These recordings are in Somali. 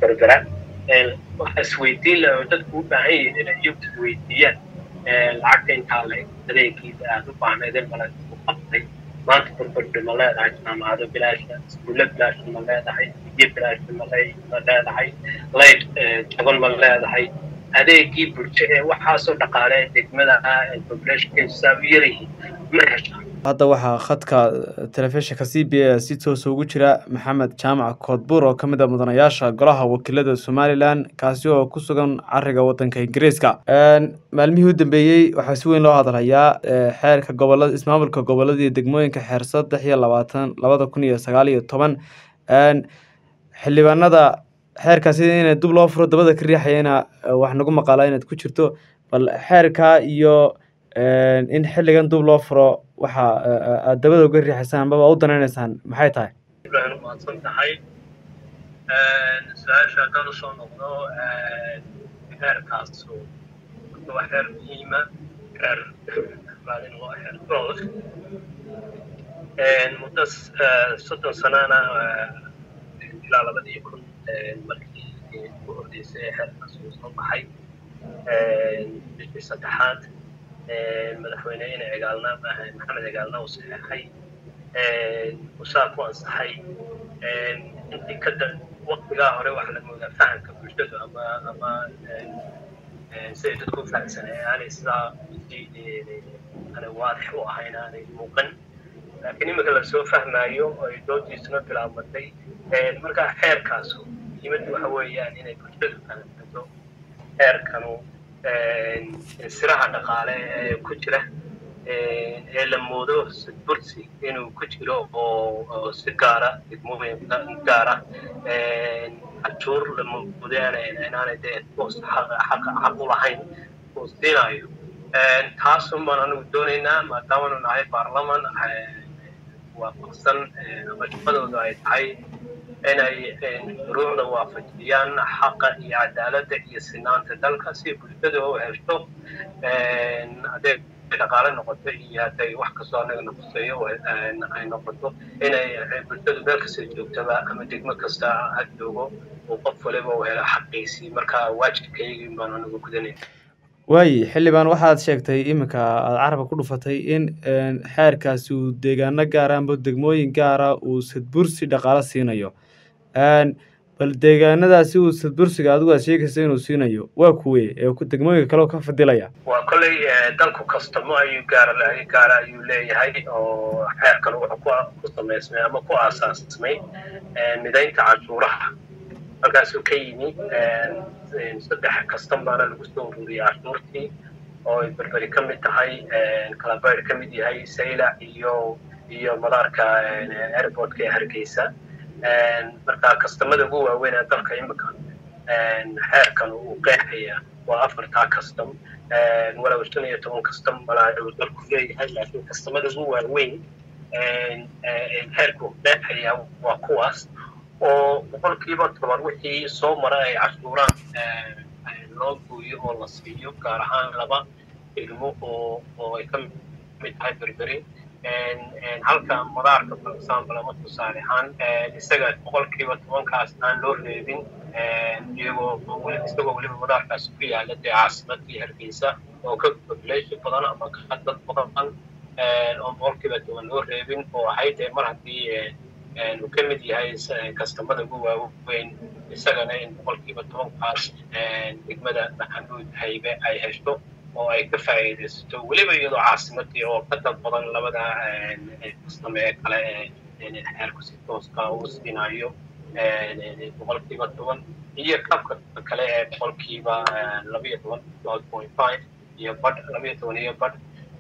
berbera waxa isweydiin laha oo dadku u baahan yihiin inay iyagu isweydiiyaan lacagta intaa la adeegiisa aad u baahnaydeen mala u qabtay maanta burburdhi ma leedahay jaamacado bilaasha iskuulle bilaasha ma leedahay biyo bilaasha ma leedahay layd jaban ma leedahay adeegii bulsho ee waxaasoo dhaqaale degmada populationkiisa u yaryihiin ma heshaan hadda waxaa khadka telefishinka c b a si toosa ugu jira maxamed jaamac koodbuur oo ka mid a mudanayaasha golaha wakiilada somalilan kaasi oo ku sugan cariga wadanka ingiriiska maalmihii u dambeeyey waxaa si weyn loo hadalhayaa xeerka gobolada ismaamulka gobolada iyo degmooyinka xeer saddex iyo labaatan labada kun iyo sagaal iyo toban xildhibaanada xeerkaasi ina dib loo furo dabada ka riixayana wax nagu maqaalaa inaad ku jirto bal xeerka iyo in xilligan dib loo furo waxa aad dabada uga riixaysaan amaba u danaynaysaan maxay tahay ibrahim mahadsan tahay su-aasha haddaan usoo noqdo xeerkaas waa xeer muhiima xeer maalin waa xeer growth muddo soddon sanana ilaa labadii kun markii ugu horreysay ee xeerkaas uu soo baxay bishii saddexaad madaxweyne ina egaalna maxamed egaalna uu saxeexay usaa ku ansaxay intii kada waktigaa hore waxaa la moodaa fahamka bulshadu ama ama siday dadku u fahamsanay aanay sidaa aanay waadix u ahayn aanay muuqan laakiin iminka lasoo fahmaayo ay doodiisuna bilaabmatay markaa xeerkaasu muhiimaddu waxa weeyaan inay bulshadu fahamsanto xeerkanu siraha dhaqaale ee ku jira ee la moodo bursi inuu ku jiro oo si gaara degmooyin gaara cajuur la moodo inaanay dee toos xaq u lahayn uu siinayo taasun baan anigu doonaynaa maadaamanu nahay baarlaman waafaqsan ama shaqadooda ay tahay inay shuruucda waafajiyaan xaqa iyo cadaaladda iyo sinaanta dalka si bulshada u hesho hadday dhaqaale noqoto iyo hadday wax kastoo anaga naquseeyo ay noqoto inay bulshadu meel kasta joogtaba ama degmo kasta ha joogo uu qof waliba u helo xaqiisii marka waajibkaygii baan anigu gudanaya waayi xildhibaan waxaad sheegtay iminka aada carabka ku dhufatay in xeerkaasi uu deegaano gaara amba degmooyin gaara uu sadbursi dhaqaalo siinayo bal deegaanadaasi uu sadbursiga adigu aad sheegaysa inuu siinayo waa kuwe ee degmooyinka kale ka fadilaya waa kolley dalku kastamo ayuu gaara gaara ayuu leeyahay oo xeerkan wuxuu ku samaysmay ama ku aasaasmay midaynta cashuuraha halkaasuu ka yimi saddex kastan baana lagu soo ururiyey cashuurtii oo ay berberi ka mid tahay kalabayr ka mid yahay saylac iyo iyo madaarka airportka ee hargeysa marka kastamada ugu waaweyn ee dalka imika xeerkan uu qeexaya waa afartaa kastam walow shan iyo toban kastam malaa uu dalku leeyahay laakiin kastamada ugu waaweyn xeerka uu qeexaya waa kuwaas oo boqolkiiba toban wixii soo mara ay cashuuraan loo gooyo oo la siiyo gaar ahaan laba ilmo oo oo ay ka mid tahay berberi halka madaarka for example ama tusaale ahaan isaga boqolkiiba tobankaas aan loo reebin iyagoo isagoo weliba madaarkaas ku yaala dee caasimadii hargeysa oo ka population badan ama ka dad badan oo boqolkiiba toban loo reebin oo ahayd dee mar haddii uu ka mid yahay kastamada ugu waaweyn isagana in boqolkiiba tobankaas degmada maxamuud haybe ay hesho oo ay ka faa'iidaysato weliba iyadoo caasimadii oo ka dad badan labada kastame ee kale ee xeerku si tooska uu siinayo boqolkiiba toban iyo kabka kale ee boqolkiiba labayo toban twelve point five iyo badh labayo toban iyo badh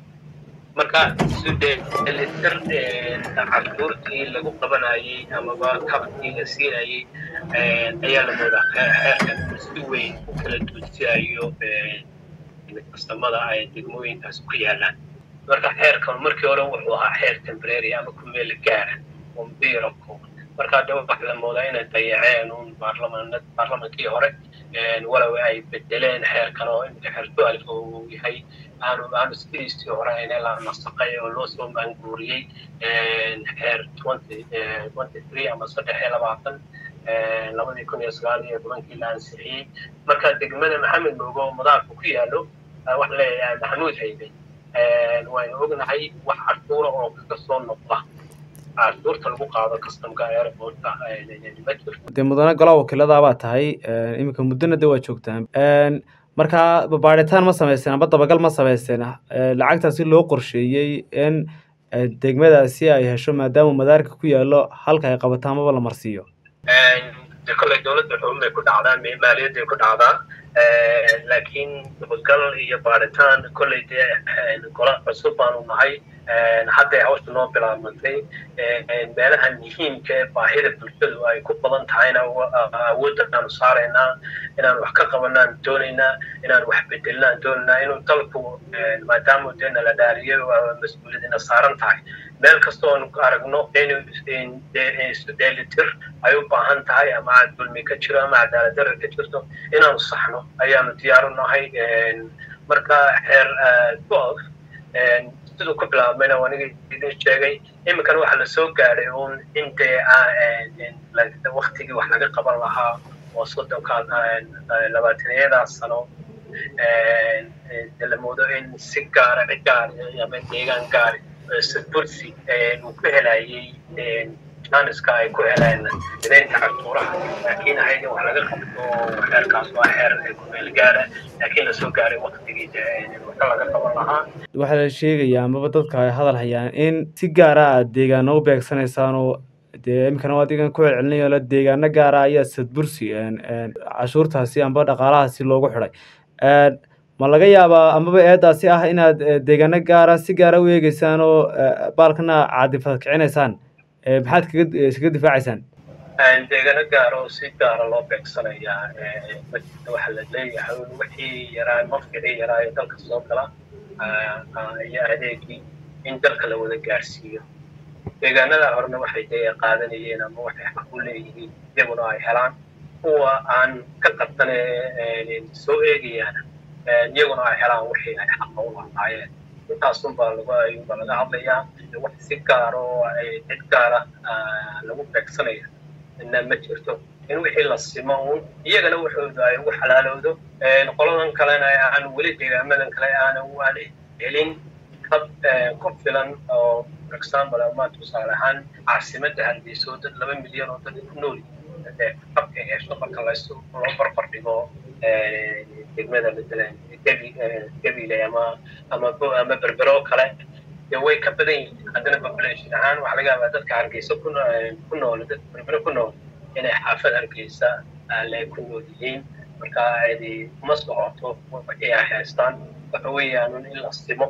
marka sudelitir cashuurtii lagu qabanayay amaba kabkii la siinayay ayaa la moodaa xeerkan si weyn u kala duudsinayo kastamada ay degmooyinkaas ku yaalaan marka xeerkan markii hore wuxuu ahaa xeer temporary ama ku meel gaara oo biirako marka de waxa la moodaa inay dayaceen un baarlaman baarlamankii hore walow ay bedeleen xeerkan oo imika xeer su-aalif uu yahay aanu aanu sidiisii hore ayna la nasaqay oo loo soo maanguuriyey xeer twenty twenty three ama saddex iyo labaatan labadii kun iyo sagaal iyo tobankii la ansixiyey marka degmada maxamed moogo madaarku ku yaalo waxa leeyahay maxamuud haybe waynu ognahay wax cashuura oo kaga soo noqda cashuurta lagu qaado customka airportka ma jirto dee mudane golaha wakiilada baa tahay iminka muddona de waa joogtaan marka baaritaan ma samayseen amba dabagal ma samayseen lacagtaasi loo qorsheeyey in degmadaasi ay hesho maadaama madaarka ku yaalo halka ay qabato amaba la marsiiyo de kolley dowladda xubin bay ku dhacdaa maaliyadday ku dhacdaa laakiin dabagal iyo baaritaan kolley dee gola cusub baanu nahay hadday hawsha noo bilaabantay meelaha muhiimka ee baahida bulshadu ay ku badan tahayna awoodda aanu saaraynaa inaan wax ka qabanaan doonaynaa inaan wax bedelnaan doonaynaa inuu dalku maadaama dee nala dhaariyay mas-uuliyadina saaran tahay meel kastoo aanu aragno isu dheelitir ay u baahan tahay ama dulmi ka jiro ama cadaaladdarra ka jirto inaanu saxno ayaanu diyaaru nahay marka xeer golf siduu ku bilaabmayna aniga idin sheegay iminkana waxaa lasoo gaadhay uun in dee waktigii wax laga qaban lahaa oo soddonka labaatanayadaa sano de la moodo in si gaara cid gaari ama deegaan gaari bursi uu ku helayay janiska ay ku heleen midaynta cashuuraha laakiin ahayd in wax laga qabto xeerkaas waa xeer kumeel gaara laakiin lasoo gaaray waktigii waka laga qaban lahaa waxaa la sheegayaa amaba dadka ay hadal hayaan in si gaara aad deegaano u beegsanaysaan oo dee iminkana adigan ku celcelinayo la deegaano gaara ayaa sadbursi cashuurtaasi amba dhaqaalahaasi loogu xidhay ma laga yaabaa amaba eedaasi ah inaad deegaano gaara si gaara u eegeysaan oo baalkana caadifad kicinaysaan maxaad kaga iskaga difaacaysaan deegaano gaara oo si gaara loo beegsanayaa majirta waxaa la leeyahay wixii yaraa mafkicii yaraa ee dalka soo gala iyo adeegii in dalka la wada gaarsiiyo deegaanada horena waxay dee qaadanayeen ama waxay xaq u leeyihiin iyaguna ay helaan kuwa aan ka qabtane soo eegayaan iyaguna ay helaan wixii ay xaqa u lahaayeen intaasunbaa lagu ayuunbaa laga hadlayaa wax si gaar oo cid gaara lagu beegsanaya ina ma jirto in wixii la simo uun iyagana waxooda ay ugu xalaalowdo qoladan kalena aan weli deegaamadan kale aanan aan helin kab ku filan oo for example ama tusaale ahaan caasimadda hargeyso dad laba milyan oo dad ku nool kabka hesho marka lasu loo barbar dhigo degmada matalan gebile ama ama ama berbero kale de way ka badan yihiin haddana population ahaan waxaa laga yaabaa dadka hargeysa ku ku nool dadka berbero ku nool inay xaafad hargeysa le ku nool yihiin marka adi uma socoto wixii ay haystaan waxa weeyaan in la simo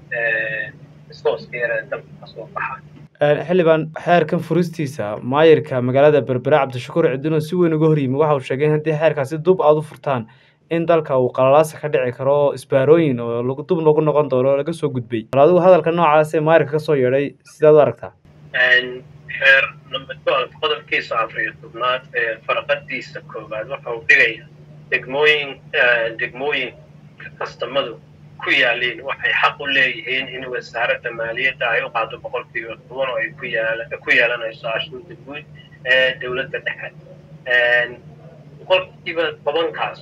resource-ka dalka kasoo baxa xildhibaan xeerkan furistiisa maayirka magaalada berbere cabdishakuur cidino si weyn uga horyimi waxa uu sheegay in haddii xeerkaasi dub aada u furtaan in dalka uu qalalaasa ka dhici karo oo isbaarooyin oo dub lagu noqon doono laga soo gudbay bal adigu hadalka noocaas ee maayirka kasoo yeedhay sidaad u aragtaa xeer number twelve qodobkiisa afar iyo tobnaad ee farqadiisa koowaad waxa uu dhigaya degmooyin degmooyinka kastamadu ku yaaliin waxay xaq u leeyihiin in wasaaradda maaliyadda ay u qaado boqolkiiba toban oo ay ku yaala ku yeelanayso cashuurta guud ee dowladda dhexe boqolkiiba tobankaas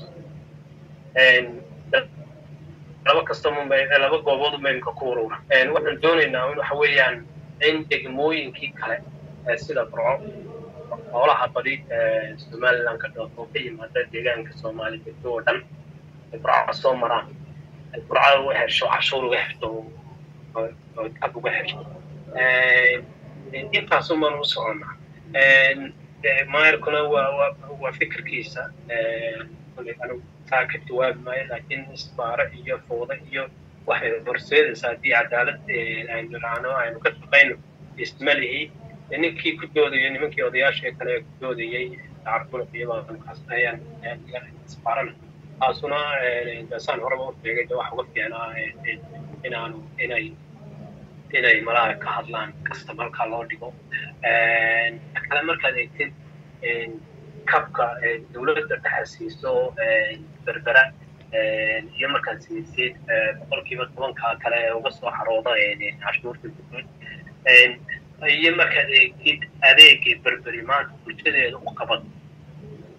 laba kastama laba goobood maymka ku urura waxaan doonaynaa waxa weeyaan in degmooyinkii kale sida burco xoolaha badi somaliland ka dhoofo ka yimaada deegaanka soomaali degto oo dhan burco soo maraan burcada uga hesho cashuur uga hesho ag uga hesho intaasumaan u soconnaa maayarkuna waa waa fikirkiisa anigu taa ka jawaabi maayo laakiin isbaaro iyo fooda iyo waxay horseedaysaa haddii cadaalad aynu raacno aynu ka shaqayno isma lihi ninkii ku doodaya nimankii odayaasha kale ku doodayay tacarbulq iyo baaas ayaan isbaarana taasuna saan horeba u sheegay de waxa uga fiicnaa inaanu inay inay malaha ka hadlaan kastamalka loo dhigo kale markaad eegtid kabka dowladda dhexe siiso berbera iyo markaad siisid boqolkiiba tobanka kale ee uga soo xarooda cashuurta guud iyo markaad eegtid adeegii berberi maanta bulshadeeda u qabad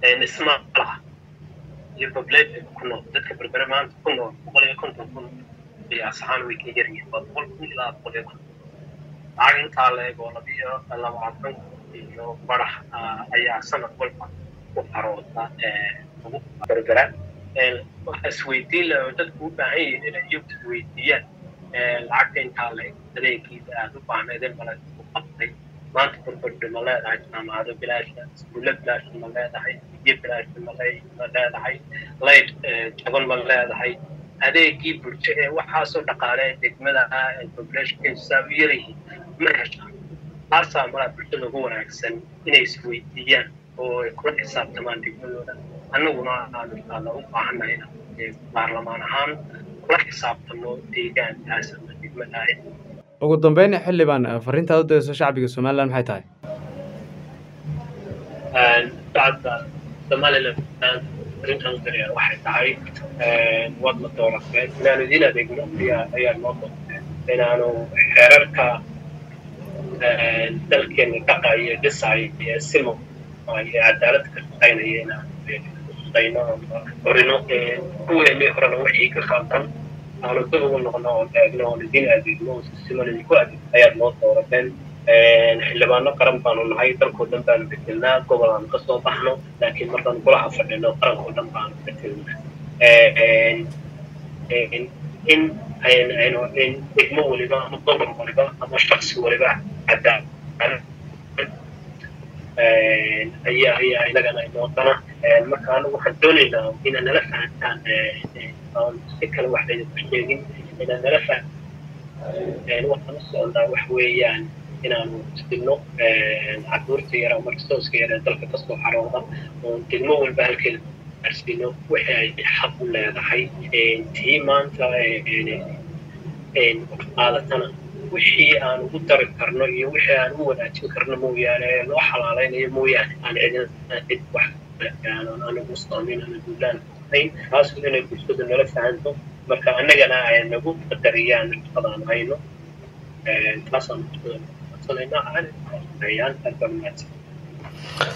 dhisma laha iyo population ku nool dadka berbere maanta ku nool boqol iyo konton kun qiyaas ahaan way ka yaryihiin waa boqol kun ilaa boqol iyo konton lacag intaa leeg oo labiyo labaatan iyo barax ayaa sanad walba ku qarooda ugu berbera waxa isweydiin laha oo dadku u baahan yihiin inay iyagu isweydiiyaan lacagta intaa leeg adeegiisa aada u baahnaydeen mala ku qabtay maanta burburdhi ma leedahay jaamacado bilaasha iskuulle bilaasha ma leedahay biyo bilaasha ma leedahay layd jaban ma leedahay adeegii bulsho ee waxaasoo dhaqaale degmada populationkiisa u yaryihiin ma heshaan taasaa malaa bulshada ugu wanaagsan inay isweydiiyaan oo ay kula xisaabtamaan degmadooda annaguna aanu inshaalla u baahannahay baarlamaan ahaan kula xisaabtano deegaankaas ama degmada ugu dambeyn xildhibaan fariintaad u dirayso shacbiga somalilan maxay tahay shacabka somalilan fariintaan u diraya waxay tahay waad la doorateen inaanu idin adeegno ayaa ayaa noo doorteen inaanu xeerarka dalkeena dhaqayo dhisayo iyo simo iyo cadaalad ka shaqaynaya inaanu shaqayno horino kuweeni horena wixii ka qaldan aanu dib ugu noqno oo eegno oon idin adeegno oo siman idinku adeegno ayaad noo doorateen xildhibaano qaran baanu nahay dalkoo dhan baanu bedelnaa gobol aanu kasoo baxno laakiin markaanu golaha fadhino qarankoo dhan baanu bedelnaa in aynu in degmo waliba ama gobol waliba ama shaksi waliba cadaalad ayaa ayaa inagana inoodana marka anagu waxaan doonaynaa inaad nala fahantaan aan si kale wax laydinku sheegin inaad nala fahan waxaan u socdaa wax weeyaan inaanu isdilno caruurta yara ama risooska yara ee dalka kasoo xarooda oo degmo walba halkeeda gaarsiino wixii ay xaq u leedahay tii maanta qaadatana wixii aan ugu dari karno iyo wixii aan u wanaajin karno mooyaane ee loo xalaalaynayo mooyaane aan cidina cid wax aanan anigu saamin ana duulaan ahayn taasu inay bulshadu nala fahanto marka annagana ay nagu qadariyaan shaqadaan hayno taasaan bulshada codsanaynaa aan ayaan aad baa mahadsan